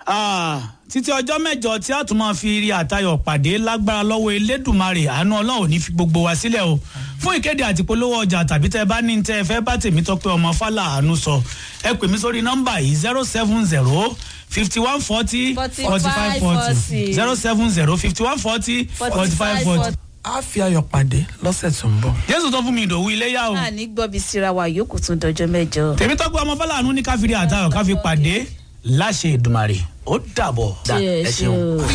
Ah, títí ọjọ́ mẹ́jọ tí a tún máa fi rí àtayọ̀ pàdé lágbára lọ́wọ́ elédùnmarè àánú ọlọ́run ò ní fi gbogbo wa sílẹ̀ o fún ìkéde àti polówó ọjà tàbí tẹ bá ní tẹ fẹ́ bá tèmi tọ́pẹ́ ọmọ fálà àánú sọ ẹ pè mí sórí nọ́mbà yìí zero seven zero fifty one forty forty five forty zero seven zero fifty one forty forty five forty. a fi ayọ̀ pàdé lọ́sẹ̀ tó ń bọ̀. jésù tó fún mi ìdòwú iléyà o náà ní gbọ́bi síra wa yòókù tún dọjọ́ mẹ́jọ. tèmi tọ́pẹ́ ọmọ fálà àánú ní káfíńdì àtayọ̀ káfí pàdé láṣẹ ìdùmarè ó dàbọ̀. Cheers, ẹ ṣeun. you.